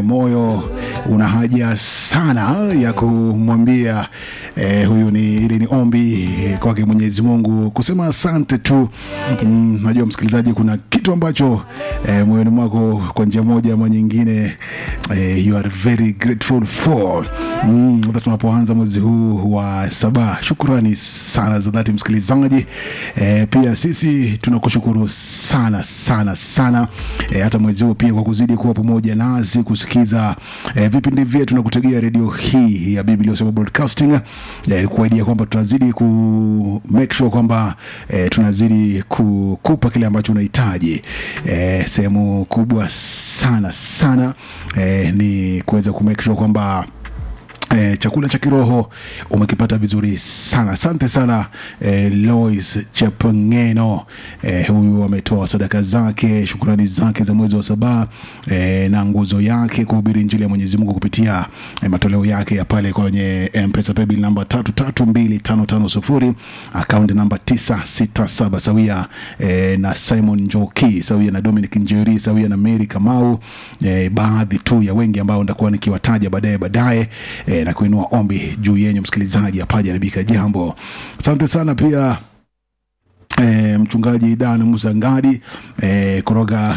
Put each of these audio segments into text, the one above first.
moyo una haja sana ya kumwambia eh, huyu ni ili ni ombi eh, kwake Mwenyezi Mungu kusema asante tu. Mm, najua msikilizaji, kuna kitu ambacho eh, moyoni mwako kwa njia moja ama nyingine eh, you are very grateful for mm, hata tunapoanza mwezi huu wa saba. Shukrani sana za dhati msikilizaji. Eh, pia sisi tunakushukuru sana sana sana eh, hata mwezi huu pia kwa kuzidi kuwa pamoja nasi kusikiza eh, vipindi vyetu na kutegea redio hii ya Biblia Usema Broadcasting eh, kuaidia kwamba tunazidi ku make sure kwamba eh, tunazidi kukupa kile ambacho unahitaji eh, sehemu kubwa sana sana eh, ni kuweza ku make sure kwamba E, chakula cha kiroho umekipata vizuri sana. Asante sana e, Lois Chepngeno e, huyu ametoa sadaka zake, shukrani zake za mwezi wa saba e, na nguzo yake kuhubiri injili ya Mwenyezi Mungu kupitia e, matoleo yake ya pale kwenye M-Pesa paybill namba tatu tatu mbili tano tano sufuri akaunti namba tisa sita saba sawia e, na Simon Njoki sawia na Dominic Njeri sawia na Mary Kamau e, baadhi tu ya wengi ambao nitakuwa nikiwataja baadaye baadaye e, na kuinua ombi juu yenyu msikilizaji hapajaribika jambo. Asante sana pia E, mchungaji Dan Musa Ngadi e, koroga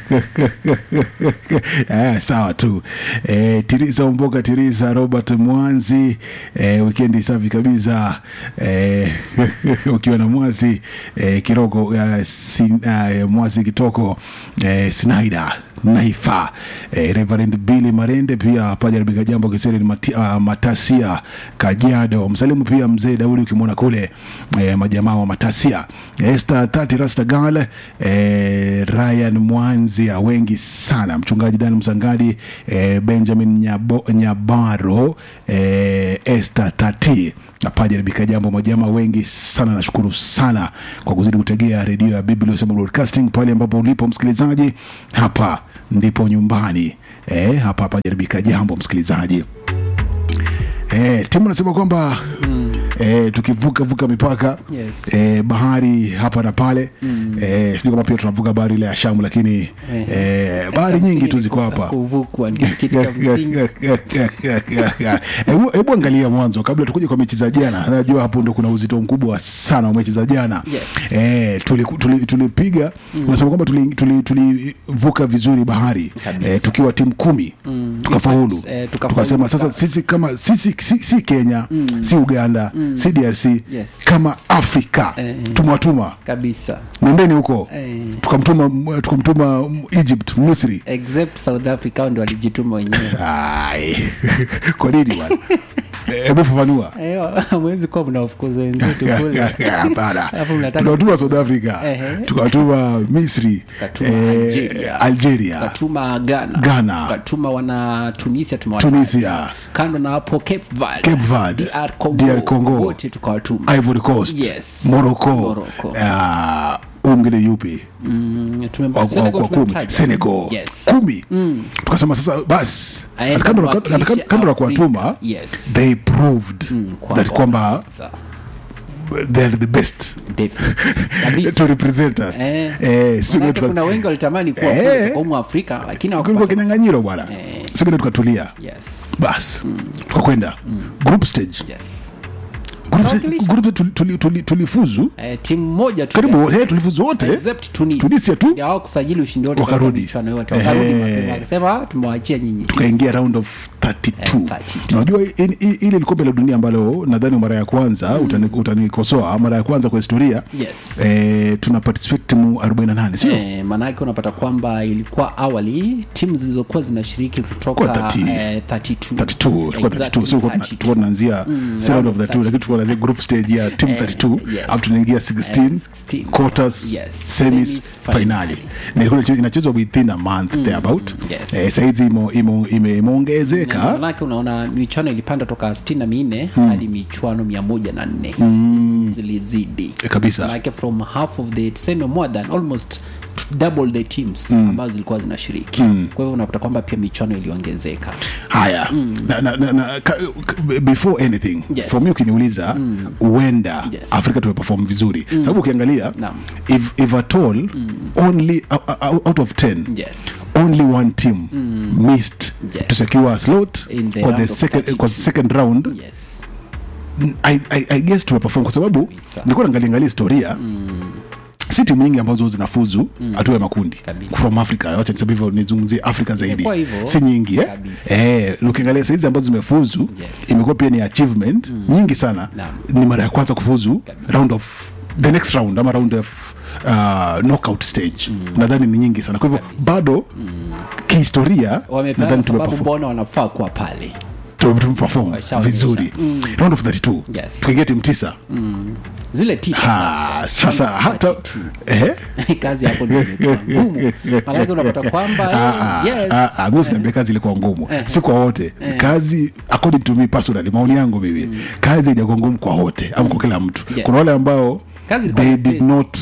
e, sawa tu e, Tirisa Umboka Tirisa Robert Mwanzi e, wikendi safi kabisa e, ukiwa na Mwazi e, Kirogo uh, sin, uh, Mwazi Kitoko e, Sinaida Naifa eh, Reverend Billy Marende pia pajaribika jambo kiseri mati, uh, Matasia Kajiado msalimu pia mzee Daudi ukimwona kule eh, majamaa wa Matasia Esther Tati Rastagal eh, Ryan Mwanzia wengi sana mchungaji Dan Msangadi eh, Benjamin Nyabo, Nyabaro eh, Esther Tati napajaribika jambo majama wengi sana nashukuru sana kwa kuzidi kutegea redio ya Biblia Usema Broadcasting pale ambapo ulipo msikilizaji hapa ndipo nyumbani eh, hapa hapa jaribika jambo msikilizaji eh, timu nasema kwamba mm. eh, tukivuka vuka mipaka Yes. eh, bahari hapa na pale mm. eh, sijui kama pia tunavuka bahari ile ya Shamu lakini eh, bahari nyingi tu ziko hapa kuvukwa ndio kitu cha msingi Hebu hebu angalia mwanzo kabla tukuje kwa mechi za jana. Najua hapo ndo kuna uzito mkubwa sana wa mechi za jana. Yes. Eh, tulipiga tuli, tulipiga unasema kwamba tulivuka tuli, tuli tulivuka vizuri bahari Kabisa. eh, tukiwa timu kumi tukafaulu. Eh, tukafaulu. Tukasema sasa sisi kama sisi si, si Kenya si Uganda si DRC Yes. kama Afrika Eh, eh. tumewatuma kabisa nendeni huko Eh. tukamtuma tukamtuma Egypt Misri except south africa hao ndio walijituma wenyewe Ai. kwa nini bwana Eh, hebu fafanua Eh, hamwezi kuwa mnawafukuza wenzetu kule hapana Alafu mnataka- tukawatuma south africa Ehe. tukawatuma misri Tukatuma eh, Algeria. algeria tukatuma ghana Ghana. tukatuma wana tunisia tumewataja. Tunisia. kando na hapo cape verde, Cape Verde, DR Congo, DR Congo. wote tukawatuma ivory coast Yes. morocco Morocco. ah, umgine yupi Mm, tumempa- Kwa- kwa- Senegal kwa kumi tumemtaja. senegal Yes. kumi tukasema sasa basi Aenda kando na- kuwakilisha kando- kando na Afrika. kuwatuma Yes. they proved kwamba that kwamba wanaweza. they're the best Definitely. Kabisa. to represent us Eh. eh, sio Manake tuka- kuna wengi walitamani kuwa Eh. kule kwa umu Afrika lakini kulikuwa hawakupata. kinyang'anyiro bwana Eh. sikile tukatulia Yes. basi tukakwenda group stage Yes. Group stage- Tukawakilisha. group stage tuli- tuli- tuli- tulifuzu Eh, timu moja tu karibu eh, tulifuzu wote except Tunisia. Tunisia tu. Ndio hao kusajili ushindi wote Wakarudi. katika michuano yote. Wakarudi Ehe. mapema wakasema tumewaachia nyinyi. tukaingia round of 32 Eh, 32. unajua i- i- ile ni kombe la dunia ambalo nadhani mara ya kwanza utani- utanikosoa mara ya kwanza kwa historia Yes. eh, tuna participate timu 48 sio Eh, maanake unapata kwamba ilikuwa awali timu zilizokuwa zinashiriki kutoka Kwa 30. eh, 32. 32 tulikuwa 32 sio tulikuwa tuna- 32. tulikuwa tunaanzia si round of 32 lakini tulikuwa tunaanzia group stage ya team 32 yes. alafu tunaingia 16 Eh, 16. quarters Yes. semis Semis, finali finali. na ilikuwa inache- inachezwa within a month there about yes. eh, saizi imo- imo- ime- imeongezeka manake unaona michuano ilipanda toka sitini na minne hadi michuano mia moja na nne zilizidi Eh, kabisa like from half of the tuseme more than almost double the teams ambazo zilikuwa zinashiriki kwa hivyo unapata kwamba pia michuano iliongezeka haya na, na, na, na, ka, ka- before anything Yes. from you ukiniuliza huenda Yes. afrika tumeperform vizuri sababu ukiangalia Naam. if, if at all only uh, uh, out of 10 yes only one team missed Yes. to secure a slot In the kwa the round of second, 32. kwa the second round yes I, I, I guess tumeperform kwa sababu Kabisa. nilikuwa naangaliangalia historia si timu nyingi ambazo zinafuzu hatua ya makundi Kabisa. from africa wacha niseme hivyo nizungumzie afrika zaidi Imekuwa hivyo. si nyingi eh? Kabisa. Eh, ukiangalia saizi ambazo zimefuzu Yes. imekuwa pia ni achievement nyingi sana Naam. ni mara ya kwanza kufuzu round of the next round ama round of uh, knockout stage nadhani ni nyingi sana kwa hivyo bado kihistoria wamepeana nadhani sababu tumeperform mbona wanafaa kuwa pale tume- tumeperform Washaonyesha. vizuri round of 32 Yes. tukiingia timu tisa zile tisa Ha, sasa, sasa hata eh? kazi hapo ndio imekuwa ngumu maanake unapata kwamba Ah, ah, yes, ah, ah, mi usiniambia kazi ilikuwa ngumu si kwa wote kazi according to me personally maoni yangu mimi kazi haijakuwa ngumu kwa wote ama kwa kila mtu Yes. kuna wale ambao Kazi ilikuwa they nyepesi. did not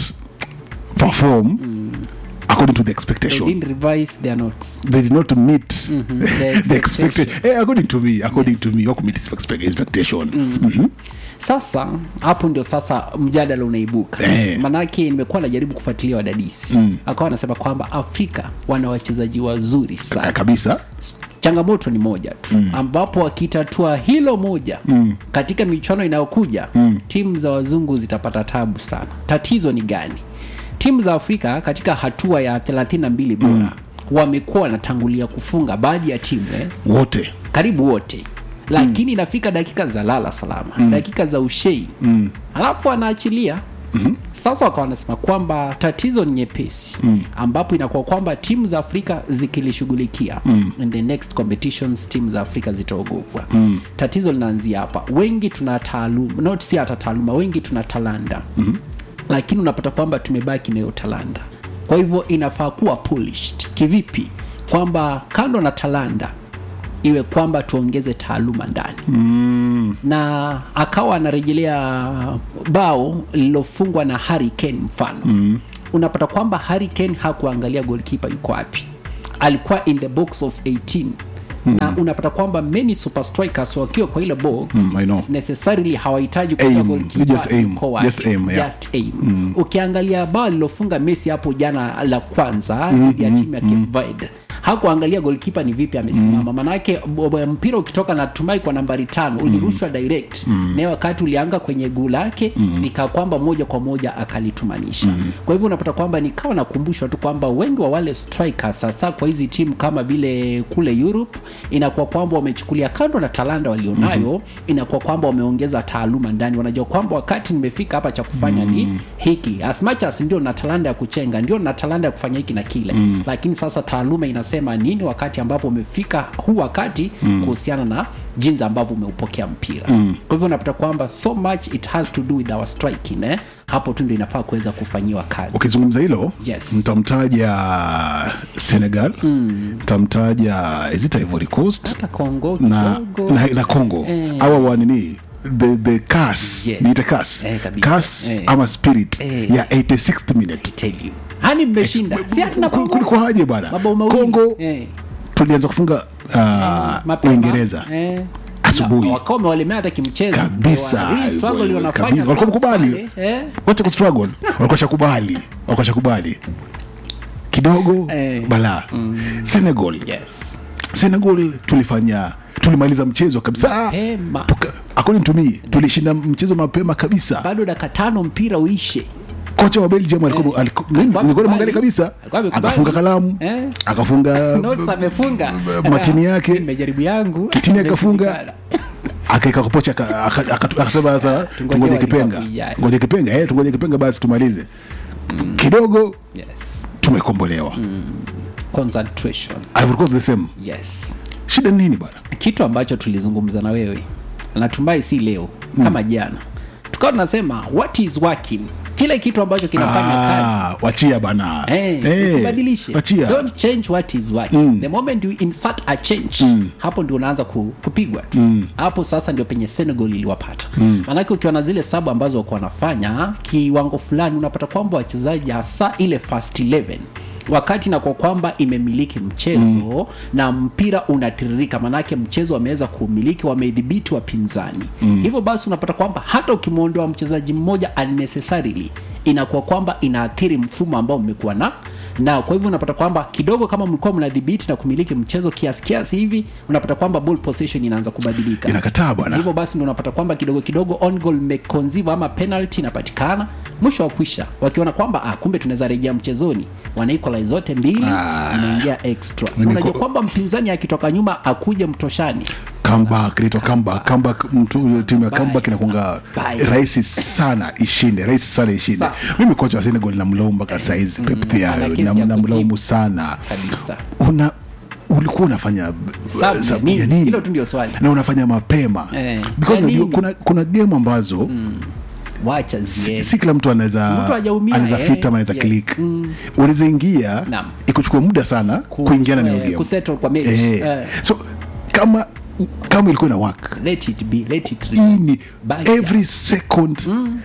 perform according to the they expectation didn't revise their notes they did not meet The the expected eh, according to me according to me wakumit expectation Mhm. sasa hapo ndio sasa mjadala unaibuka Eh. manake nimekuwa najaribu kufuatilia wadadisi akawa anasema kwamba afrika wana wachezaji wazuri Ah, sana kabisa changamoto ni moja tu mm. ambapo wakitatua hilo moja mm. katika michuano inayokuja mm. timu za wazungu zitapata tabu sana tatizo ni gani timu za afrika katika hatua ya 32 bora mm. wamekuwa wanatangulia kufunga baadhi ya timu eh, wote karibu wote lakini inafika dakika za lala salama mm. dakika za ushei mm. alafu anaachilia Mm-hmm. sasa wakawa wanasema kwamba tatizo ni nyepesi mm. ambapo inakuwa kwamba timu za afrika zikilishughulikia mm. in the next competitions timu za afrika zitaogopwa mm. tatizo linaanzia hapa wengi tuna taaluma not si hata taaluma wengi tuna talanda mm-hmm. lakini unapata kwamba tumebaki nayo talanda kwa hivyo inafaa kuwa polished kivipi kwamba kando na talanda iwe kwamba tuongeze taaluma ndani mm. na akawa anarejelea bao lililofungwa na Harry Kane mfano mm. unapata kwamba Harry Kane hakuangalia goalkeeper yuko wapi alikuwa in the box of 18 Mm. na unapata kwamba many super strikers wakiwa kwa ile box Mm, I know. necessarily hawahitaji Aim. kujua You goalkeeper just aim. yuko wapi. Just aim, yeah. Just aim. ukiangalia bao lilofunga messi hapo jana la kwanza dhidi ya timu ya Cape Verde hakuangalia golkipa ni vipi amesimama manake b- b- mpira ukitoka natumai kwa nambari tano ulirushwa direct naye wakati ulianga kwenye guu lake nika kwamba moja kwa moja akalitumanisha kwa hivyo unapata kwamba nikawa nakumbushwa tu kwamba wengi wa wale strikers sasa kwa hizi timu kama vile kule europe inakuwa kwamba wamechukulia kando na talanda walionayo inakuwa kwamba wameongeza taaluma ndani wanajua kwamba wakati nimefika hapa cha kufanya ni hiki as much as ndio na talanda ya kuchenga ndio na talanda ya kufanya hiki na kile lakini sasa taaluma inasema nini wakati ambapo umefika huu wakati kuhusiana na jinsi ambavyo umeupokea mpira kwa hivyo unapata kwamba so much it has to do with our striking eh? hapo tu ndio inafaa kuweza kufanyiwa kazi ukizungumza hilo Yes. mtamtaja senegal mtamtaja is it ivory coast hata kongo na, kidogo na, na congo Eh. awa wanini the, the cas Yes. niite cas Eh, kabisa. cas Eh. ama spirit Eh. ya 86th minute tell you hani mmeshinda si hatuna Kul- kulikuwa haje bwana mabao mawili congo eh. tulianza kufunga uh, mapema. uingereza eh. Asubuhi. Na wakawa wamewalemea hata kimchezo kabisa Really struggle wanafanya kabisa walikuwa South mkubali pale, eh. wacha kustruggle walikuwa shakubali walikuwa shakubali kidogo Eh. balaa senegal yes senegal tulifanya tulimaliza mchezo kabisa Mapema. Tuka- according to me tulishinda mchezo mapema kabisa bado dakika tano mpira uishe kocha wa belgium alikuwa aliku- mimi Alikuwa nilikuwa namwangalia amekubali. kabisa Alikuwa amekubali. akafunga kalamu Eh. akafunga Notes amefunga matini yake. nimejaribu yangu Kitini akafunga. Imeshindikana. akaeka kopocha aka- aka- aka- akasema sasa Tungoje tungoje World kipenga Cup ijayo. ngoje kipenga eh tungoje kipenga basi tumalize kidogo yes tumekombolewa concentration Ivory Coast the same yes shida ni nini bwana kitu ambacho tulizungumza na wewe natumai si leo kama jana tukawa tunasema what is working kile kitu ambacho kinafanya kazi Ah, wachia bana Eh, Eh, usibadilishe wachia don't change what is working the moment you insert a change hapo ndio unaanza ku, kupigwa tu hapo sasa ndio penye senegal iliwapata maanake ukiwa na zile sabu ambazo wako wanafanya kiwango fulani unapata kwamba wachezaji hasa ile first 11 wakati na kwa kwamba imemiliki mchezo na mpira unatiririka manake mchezo wameweza kuumiliki wameidhibiti wapinzani hivyo basi unapata kwamba hata ukimwondoa mchezaji mmoja unnecessarily inakuwa kwamba inaathiri mfumo ambao mmekuwa na na kwa hivyo unapata kwamba kidogo kama mlikuwa mnadhibiti na kumiliki mchezo kiasi kiasi hivi unapata kwamba ball possession inaanza kubadilika inakataa bwana hivyo basi ndio unapata kwamba kidogo kidogo on goal mekonziva ama penalty inapatikana mwisho wa kwisha wakiona kwamba ah, kumbe tunaweza rejea mchezoni wana equalize zote mbili Ah. inaingia extra Mimi unajua ko- kwamba mpinzani akitoka nyuma akuje mtoshani comeback inaitwa comeback comeback mtu timu ya Bye. comeback inakuanga Bye. rahisi sana ishinde rahisi sana ishinde Sa- mimi kocha wa Senegal namlaumu mpaka saizi Pep Thiago ana kesi nam- ya namlaumu kujibu. sana kabisa una ulikuwa unafanya Sabu ya sabu ya nini? nini? Hilo tu ndio swali. na unafanya mapema Eh, because ya unajua nini? kuna kuna game ambazo wacha si, ziende si kila mtu Si anaweza mtu hajaumia, anaweza eh, fit ama anaweza yes. click Mm. unaweza ingia Naam. ikuchukua muda sana Ku- kuingiana na eh, hiyo game kusettle kwa mechi. eh. Eh. so kama kama ilikuwa ina work let it be let it hii ni Baki. every second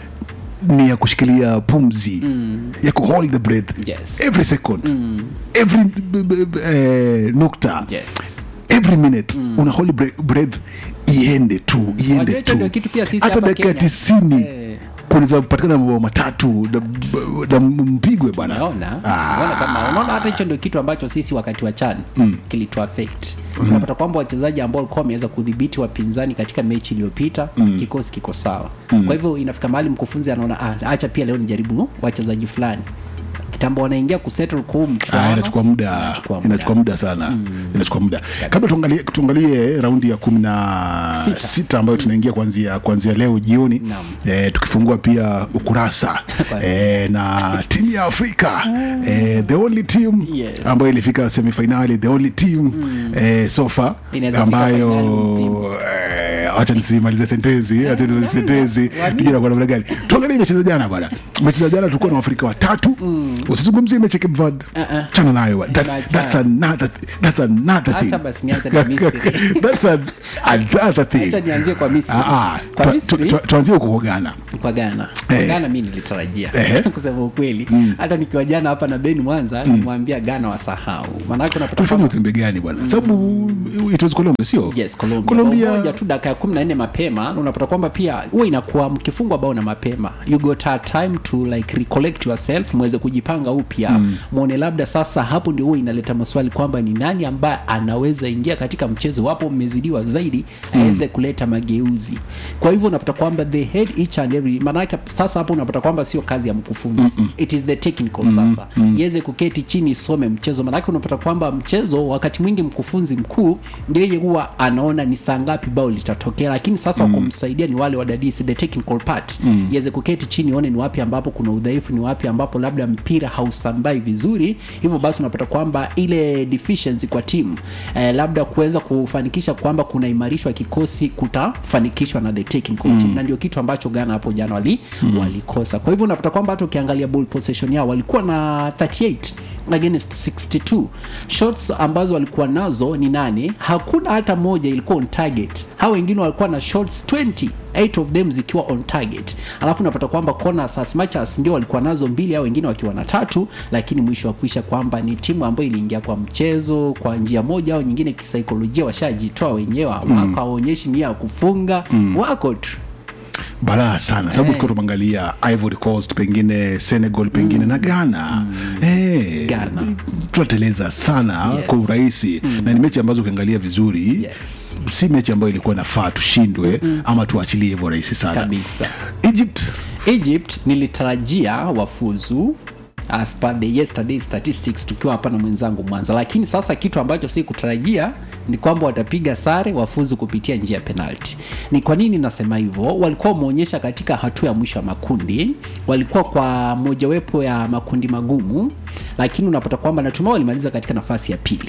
ni ya kushikilia pumzi ya kuhold the breath Yes. every second every b- b- b- eh, nukta yes every minute una hold bre- breath iende tu Wajua iende hicho tu ndio kitu pia sisi hata hapa dakika Kenya. tisini Eh. kunaweza kupatikana mabao matatu na- na mpigwe bwana unaona Ah. unaona kama unaona hata hicho ndio kitu ambacho sisi wakati wa chan mm. kilitu affect unapata kwamba wachezaji ambao walikuwa wameweza kudhibiti wapinzani katika mechi iliyopita mm. kikosi kiko sawa mm. kwa hivyo inafika mahali mkufunzi anaona ah, acha pia leo nijaribu wachezaji fulani kitambo wanaingia kusettle kwa huu Ah, mchuano inachukua muda Inachukua muda. inachukua muda sana inachukua muda kabla tuangalie tuangalie raundi ya kumi na Sita. sita ambayo tunaingia kuanzia kuanzia leo jioni Naam. eh, tukifungua pia ukurasa eh, na timu ya afrika eh, the only team Yes. ambayo ilifika semifinali the only team eh, sofa Inaweza fika finali ambayo msimu. eh, wacha nisimalize sentensi wacha nisimalize sentensi Wani- tujue inakuwa namna gani tuangalie mechi za jana bwana mechi za jana tulikuwa na waafrika watatu usizungumzie mechi ya Cape Verde Uh-uh. chana nayo bwana. That- Achana. that's another that's another Acha thing basi nianze na Misri. that's an, another thing acha nianzie kwa misri Ah, ah. kwa Tu- misri tu- tu- tuanzie huko kwa Ghana kwa Ghana kwa Eh. Ghana mi nilitarajia Ehe. kusema ukweli hata nikiwa jana hapa na Ben Mwanza nimwambia Ghana wasahau maanake unapata tulifanya kwamba- uzembe gani bwana sababu it was Colombia sio yes Colombia, Colombia Bao moja tu dakika ya kumi na nne mapema na unapata kwamba pia huwa inakuwa mkifungwa bao na mapema you got a time to like recollect yourself mweze kujipanga upya mwone labda sasa hapo ndio huwa inaleta maswali kwamba ni nani ambaye anaweza ingia katika mchezo wapo mmezidiwa zaidi aweze kuleta mageuzi kwa hivyo unapata kwamba they had each and every maanake sasa hapo unapata kwamba sio kazi ya mkufunzi it is the technical sasa iweze kuketi chini isome mchezo maanake unapata kwamba mchezo wakati mwingi mkufunzi mkuu ndio yeye huwa anaona ni saa ngapi bao litatokea lakini sasa mm. wakumsaidia ni wale wadadisi the technical part iweze kuketi chini one ni wapi ambapo kuna udhaifu ni wapi ambapo labda mpira hausambai vizuri hivyo basi unapata kwamba ile deficiency kwa timu eh, labda kuweza kufanikisha kwamba kunaimarishwa kikosi kutafanikishwa na the technical team na ndio kitu ambacho Ghana hapo jana wali, walikosa kwa hivyo unapata kwamba hata ukiangalia ball possession yao walikuwa na 38 against 62 shots ambazo walikuwa nazo ni nane hakuna hata moja ilikuwa on target hao wengine walikuwa na shots 20 eight of them zikiwa on target alafu unapata kwamba corners as much as ndio walikuwa nazo mbili au wengine wakiwa na tatu lakini mwisho wa kuisha kwamba ni timu ambayo iliingia kwa mchezo kwa njia moja au nyingine kisaikolojia washajitoa wenyewe mm. wakaonyeshi nia ya kufunga mm. wako tu balaa sana sababu Eh. tukiwa tumeangalia ivory coast pengine senegal pengine na ghana Eh, Ghana. tunateleza sana Yes. kwa urahisi na ni mechi ambazo ukiangalia vizuri Yes. si mechi ambayo ilikuwa nafaa tushindwe ama tuachilie hivyo rahisi sana kabisa egypt egypt nilitarajia wafuzu as per the yesterday statistics tukiwa hapa na mwenzangu mwanza lakini sasa kitu ambacho si kutarajia ni kwamba watapiga sare wafuzu kupitia njia ya penalti ni kwa nini nasema hivyo walikuwa wameonyesha katika hatua ya mwisho ya makundi walikuwa kwa mojawapo ya makundi magumu lakini unapata kwamba natumai walimaliza katika nafasi ya pili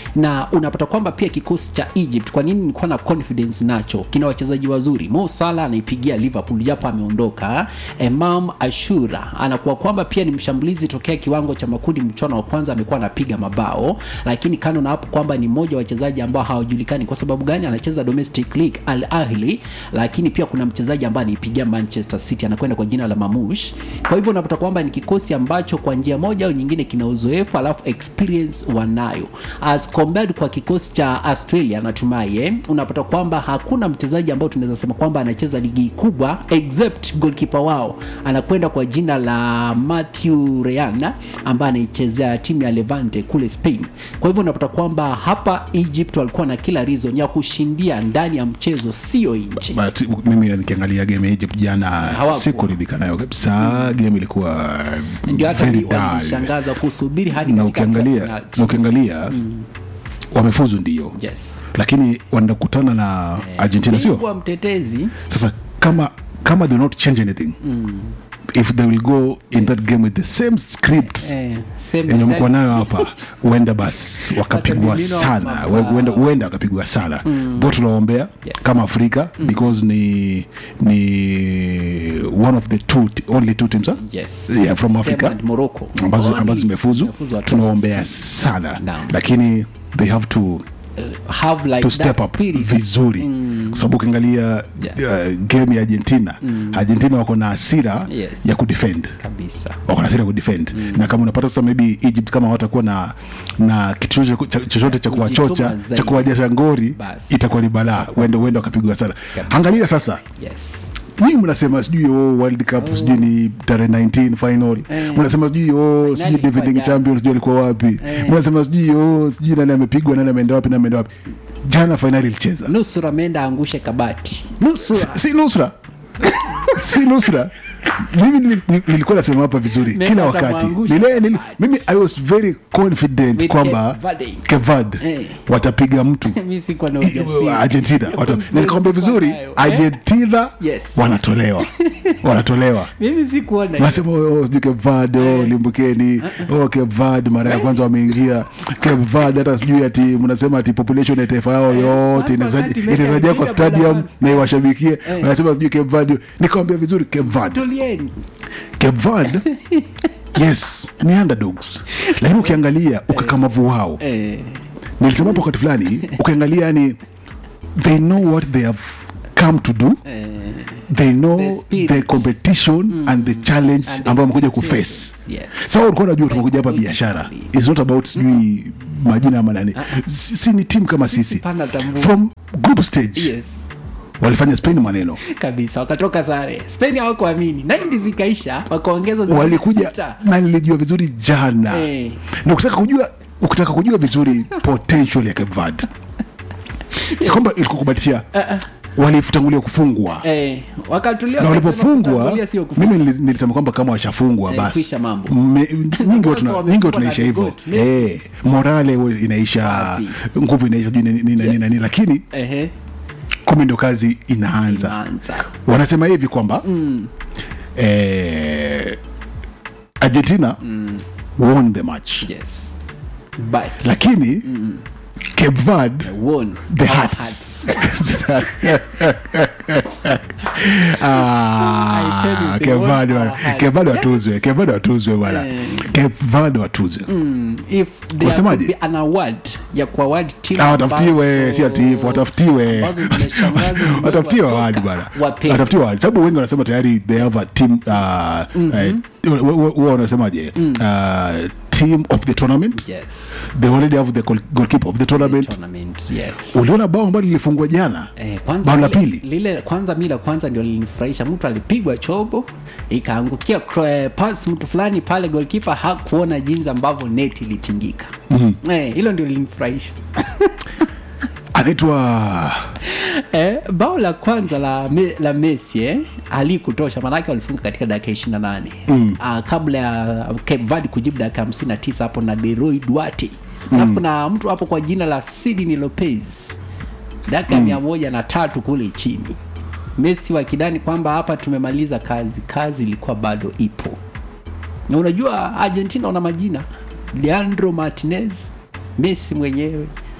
na unapata kwamba pia kikosi cha Egypt, kwa nini nilikuwa na confidence nacho, kina wachezaji wazuri. Mo Salah anaipigia Liverpool japo ameondoka. Imam Ashura anakuwa kwamba pia ni mshambulizi tokea kiwango cha makundi, mchuano wa kwanza amekuwa anapiga mabao, lakini kando na hapo kwamba ni mmoja wa wachezaji ambao hawajulikani kwa sababu gani anacheza domestic league Al Ahli, lakini pia kuna mchezaji ambaye anaipigia Manchester City anakwenda kwa jina la Mamush. Kwa hivyo unapata kwamba ni kikosi ambacho kwa njia moja au nyingine kina uzoefu alafu experience wanayo as compared kwa kikosi cha Australia natumai eh, unapata kwamba hakuna mchezaji ambao tunaweza sema kwamba anacheza ligi kubwa except goalkeeper wao anakwenda kwa jina la Matthew Ryan ambaye anaichezea timu ya Levante kule Spain. Kwa hivyo unapata kwamba hapa Egypt walikuwa na kila reason ya kushindia ndani ya mchezo, sio nje. but mimi nikiangalia game ya Egypt jana Hawakuwa. sikuridhika nayo kabisa game ilikuwa Ndio hata very ni- dull walishangaza kusubiri hadi na katika hatua ya ukiangalia penalti. na ukiangalia wamefuzu ndio Yes. lakini wanakutana na Argentina sio Bingwa mtetezi sasa kama kama they will not change anything if they will go in that game with the same script eh, same yenye mko style. nayo hapa huenda basi wakapigwa Watamiminwa sana mabao. huenda huenda wakapigwa sana mm. tunaombea Yes. kama afrika because ni ni one of the two t- only two teams huh? Yes. yeah, from Them africa and Morocco. ambazo Only ambazo zimefuzu zimefuzu hatua tunaombea 16. sana Naam. lakini they have to have like to that step up spirit. vizuri kwa sababu ukiangalia Yes. uh, game ya argentina argentina wako na hasira Yes. ya kudefend kabisa wako na hasira ya kudefend na kama unapata sasa maybe egypt kama watakuwa na na kitu chochote cha- chochote cha kuwachocha Kujituma zaidi. cha kuwajasha ngori Basi. itakuwa ni balaa uende uende wakapigwa sana Kabisa. angalia sasa yes nyinyi mnasema sijui oh, world cup sijui ni tarehe 19 final Eh. mnasema sijui oh, sijui ilikuwa defending jana. champion sijui alikuwa wapi Eh. mnasema sijui oh, sijui nani amepigwa nani ameenda wapi nani ameenda wapi jana finali ilicheza nusura ameenda angushe kabati nusura si nusra si nusra mimi nili- nili- nilikuwa nasema hapa vizuri Nenda kila wakati atamwangusha. Nile- nili- mimi i was very confident With kwamba Cape Verde. kevad Eh. watapiga mtu mi sikuwa na ujasiri argentina wata- Confidence na nikwambia vizuri sikuwa nayo. Eh? argentina Yes. wanatolewa wanatolewa mimi sikuona hiyo. nasema oh, sijui Cape Verde oh, limbukeni oh, Cape Verde mara ya kwanza wameingia Cape Verde hata sijui ati mnasema ati population ya taifa yao yote kwanza wakati mechi inaweza jaa kwa amepiga bola stadium kwanza. na iwashabikie wanasema sijui Cape Verde nikawambia vizuri Cape Verde tulieni Cape Verde yes ni underdogs lakini ukiangalia ukakamavu wao eh, nilisema hapo wakati fulani ukiangalia yani they know what they have come to do eh, they The know spirit. the competition and the challenge And ambayo wamekuja expectations. kuface Yes. sasa ulikuwa unajua tumekuja hapa Psychologically. biashara it's not about sijui majina ama nani si si ni timu kama sisi Pana tambua. from group stage yes walifanya spain maneno kabisa wakatoka sare spain hawakuamini 90 zikaisha wakaongeza zingine walikuja sita. na nilijua vizuri jana Eh. na ukitaka kujua ukitaka kujua vizuri potential ya Cape Verde si kwamba ilikuwa kubatisha walitangulia kufungwa eh, wakatulia na wakasema walipofungwa kutangulia sio kufunga. mimi nili- nilisema kwamba kama washafungwa Eh, basi kwisha mambo. Me- nyingi watu na- Sasa nyingi watu wamefungwa tunaisha na hivyo devote, Messi. Eh, morale we- inaisha Wapi? nguvu inaisha juu nini nini nini lakini Ehe, kumi ndo kazi inaanza inaanza. wanasema hivi kwamba eh, argentina won the match yes but lakini Cape Verde won the our hearts I tell you, Ah, they Cape won Verde wa- our hearts. Cape Verde watuzwe Cape Verde watuzwe bwana Eh. Cape Verde watuzwe if there Unasemaje? could be an award ya kuaward team Ah, watafutiwe ambazo- si ati hivyo watafutiwe ambazo zimeshangaza ulimwengu wa watafutiwe soka, awadi bana wapewe. watafutiwe awadi sababu wengi wanasema tayari they have a team uh, eh, wa- wa- wa- wanasemaje uh, team of the tournament yes they already have the goal- goalkeeper of the tournament tournament yes uliona bao ambalo lilifungwa jana Eh, kwanza bao la lile- pili lile kwanza mi la kwanza ndio lilinifurahisha mtu alipigwa chobo ikaangukia kro- eh, pass mtu fulani pale golkipa hakuona jinsi ambavyo net ilitingika mm-hmm. eh, hilo ndio lilinifurahisha anaitwa eh, bao la kwanza la, me, la messi eh, alikutosha maanake walifunga katika dakika ishiri na nane mm. uh, kabla ya Cape Verde kujibu dakika hamsini na tisa hapo na Leroy Duarte alafu kuna mtu hapo kwa jina la Sidney Lopez dakika mm. mia moja na tatu kule chini messi wakidani kwamba hapa tumemaliza kazi kazi ilikuwa bado ipo na unajua argentina wana majina leandro martinez messi mwenyewe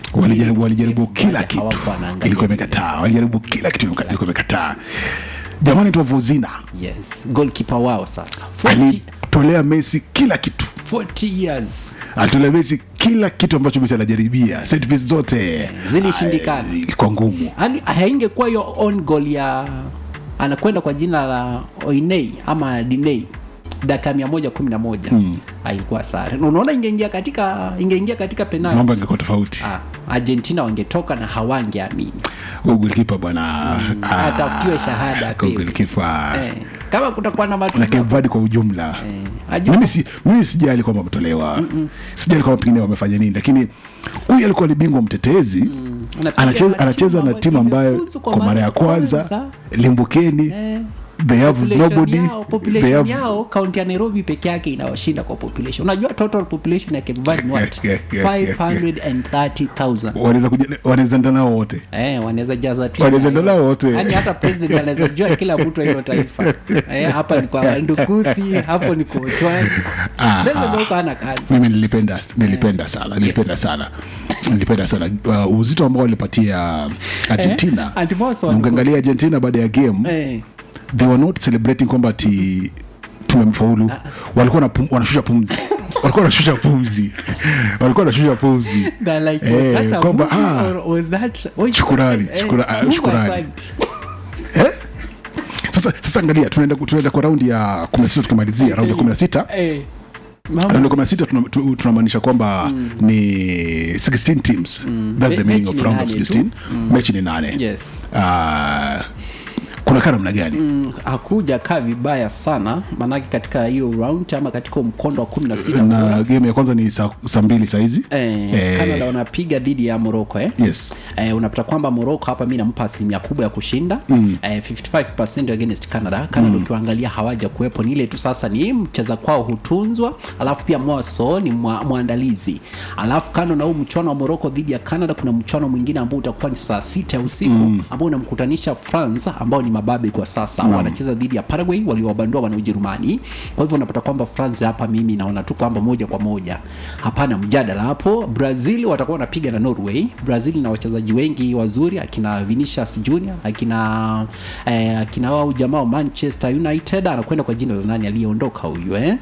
walijaribu walijaribu Cape kila Verde kitu hawakuwa wanaangalia ilikuwa vile. imekataa walijaribu kila kitu ilikuwa ilikuwa imekataa jamani tuwavozina yes goalkeeper wao sasa 40, alitolea messi kila kitu 40 years alitolea messi kila kitu ambacho messi anajaribia set piece zote Zilishindikana. Ah, ilikuwa ngumu Yaani, haingekuwa hiyo on goal ya anakwenda kwa jina la oinei ama dinei dakika mia moja kumi na moja haikuwa sare Na unaona ingeingia katika ingeingia katika mambo penalti angekuwa tofauti ah, argentina wangetoka na hawangeamini huyu golikipa bwana ah, atafutiwe shahada huyu apewe. golikipa eh, kama kutakuwa na na matunda Cape Verde kwa ujumla eh, ajua- mimi, si, mimi sijali kwamba wametolewa sijali kwamba pengine wamefanya nini lakini huyu alikuwa ni bingwa mtetezi Anapiga anacheza, na anacheza timu na timu ambayo imefuzu kwa mara ya kwanza limbukeni eh, they have population nobody yao, they population have yao kaunti ya nairobi peke yake inawashinda kwa population unajua total population ya Cape Verde ni what Yeah, yeah, yeah, yeah. 530000 wanaweza kuja- wanaweza enda nao wote Eh, wanaweza jaza tu Wanaweza Nyayo. enda nao wote. Yaani hata president anaweza jua kila mtu wa hilo taifa eh, hapa ni kwa ndukusi hapo ni kwa Ojwang. Aha. Sasa ndio hana kazi mimi nilipenda nilipenda sana nilipenda sana nilipenda sana uh, uzito ambao walipatia argentina Eh, Andy Moss na walikuwa- ukiangalia argentina baada ya game eh, they were not celebrating kwamba ati tumemfaulu walikuwa wanapum- wanashusha pumzi walikuwa wanashusha pumzi walikuwa wanashusha pumzi that like, Eh, was that a kwamba, movie ah, or was that- oh, shukurani, eh, shukura- ah, Mungu shukurani. asante. eh? sasa sasa angalia tunaenda tunaenda kwa raundi ya 16 tukimalizia raundi ya 16 Eh, mambo- raundi ya 16 tuna- tu- tunamaanisha kwamba ni 16 teams that's the Me- meaning mechi of ni round of nane tu. 16 mechi ni nane yes Ah, kuna kaa namna gani Mm, hakuja kaa vibaya sana maanake katika hiyo round ama katika mkondo wa kumi na sita na game ya kwanza ni saa saa mbili sahizi eh, Eh. canada wanapiga dhidi ya morocco eh? yes Eh, unapata kwamba morocco hapa mi nampa asilimia kubwa ya kushinda mm. eh, 55 against canada canada mm. ukiwaangalia hawaja kuwepo ni ile tu sasa ni mcheza kwao hutunzwa alafu pia moso ni mwa, mwandalizi alafu kando na huu mchuano wa morocco dhidi ya canada kuna mchuano mwingine ambao utakuwa ni saa sita ya usiku mm. ambao unamkutanisha france ambao ni mababe kwa sasa mm. wanacheza dhidi ya paraguay waliowabandua wana ujerumani kwa hivyo unapata kwamba france hapa mimi naona tu kwamba moja kwa moja hapana mjadala hapo brazil watakuwa wanapiga na norway brazil na wachezaji wengi wazuri akina vinicius junior akina eh, akina wao jamaa wa manchester united anakwenda kwa jina la nani aliyeondoka huyu eh?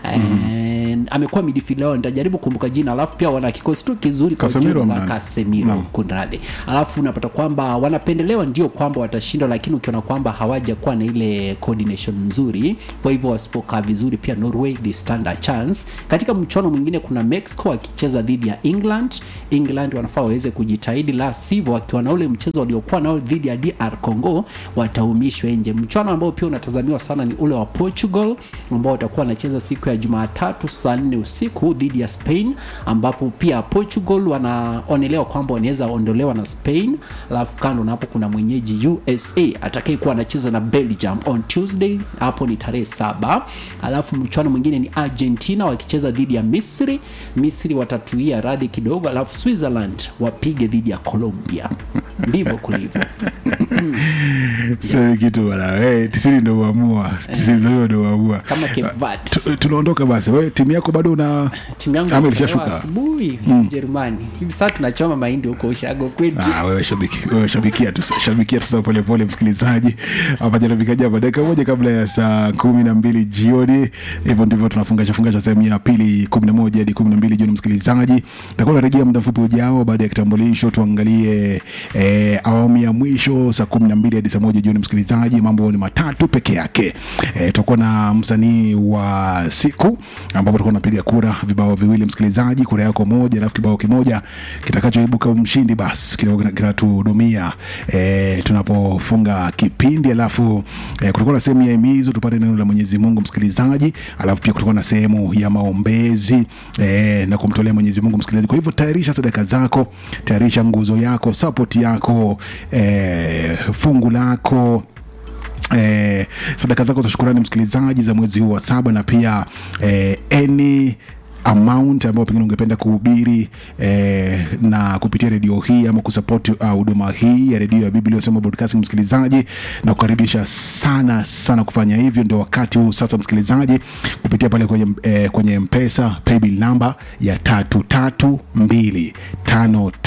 eh, amekuwa midfielder wao nitajaribu kumbuka jina alafu pia wana kikosi tu kizuri kwa Casemiro ujumla, ama nani? Casemiro Naam. kunradhi alafu unapata kwamba wanapendelewa ndio kwamba watashindwa lakini ukiona kwamba hawaja kuwa na ile coordination nzuri kwa hivyo wasipokaa vizuri pia norway they stand a chance katika mchuano mwingine kuna mexico wakicheza dhidi ya england england wanafaa waweze kujitahidi la sivyo wakiwa na ule mchezo waliokuwa nao dhidi ya dr congo wataumishwa nje mchuano ambao pia unatazamiwa sana ni ule wa portugal ambao watakuwa wanacheza siku ya jumatatu saa nne usiku dhidi ya spain ambapo pia portugal wanaonelewa kwamba wanaweza ondolewa na spain alafu kando na hapo kuna mwenyeji usa atakayekuwa anacheza na belgium on tuesday hapo ni tarehe saba alafu mchuano mwingine ni argentina wakicheza dhidi ya misri misri watatuia radhi kidogo alafu switzerland wapige dhidi ya colombia ndivyo kulivyo sasa kitu bwana wewe tisini ndo uamua tisini ndo ndo uamua kama Cape Verde. Tu- tunaondoka basi wewe timu yako bado una timu yangu ama ilitolewa ilishashuka asubuhi Ujerumani hivi sasa tunachoma mahindi huko ushago kwetu Ah, wewe shabiki wewe shabikia tu shabikia tu sasa pole pole msikilizaji hapa jarabikaji hapa dakika moja kabla ya saa kumi na mbili jioni hivyo ndivyo tunafungasha fungasha sehemu ya pili kumi na moja hadi kumi na mbili jioni msikilizaji takuwa narejea muda mfupi ujao baada ya kitambulisho tuangalie eh, awamu ya mwisho saa kumi na mbili hadi saa moja jioni msikilizaji mambo ni matatu peke yake eh, tutakuwa na msanii wa siku ambapo tutakuwa napiga kura vibao viwili msikilizaji kura yako moja alafu kibao kimoja kitakachoibuka mshindi basi kidogo kina- kinatuhudumia eh, tunapofunga kipindi alafu eh, kutakuwa na sehemu ya himizo tupate neno la mwenyezi mungu msikilizaji alafu pia kutakuwa na sehemu ya maombezi eh, na kumtolea mwenyezi mungu msikilizaji kwa hivyo tayarisha sadaka zako tayarisha nguzo yako sapoti yako eh, fungu lako eh, sadaka zako za shukurani msikilizaji za mwezi huu wa saba na pia eh, any amount ambayo pengine ungependa kuhubiri eh, na kupitia redio hii ama kusapoti uh, huduma hii ya redio ya biblia sema broadcasting msikilizaji na kukaribisha sana sana kufanya hivyo ndio wakati huu sasa msikilizaji kupitia pale kwenye, eh, kwenye mpesa paybill namba ya tatu tatu mbili tano tano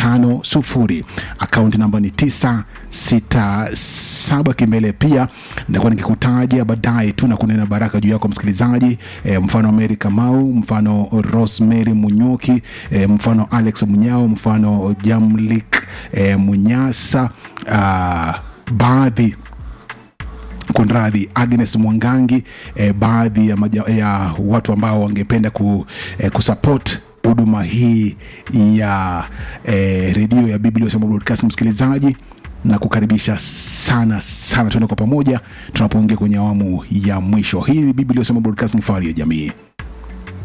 tano sufuri akaunti namba ni tisa sita saba kimbele pia nitakuwa nikikutaja baadaye tu na kunena baraka juu yako msikilizaji e, mfano Mary Kamau mfano Rosemary Munyoki e, mfano Alex Munyao mfano Jamlik e, Munyasa ah, baadhi kunradhi Agnes Mwangangi eh, baadhi ya, maja, ya watu ambao wangependa ku, eh, kusupport huduma hii ya eh, redio ya Biblia Usema Broadcast msikilizaji na kukaribisha sana sana tuende kwa pamoja tunapoingia kwenye awamu ya mwisho hii ni Biblia Usema Broadcast ni fahari ya jamii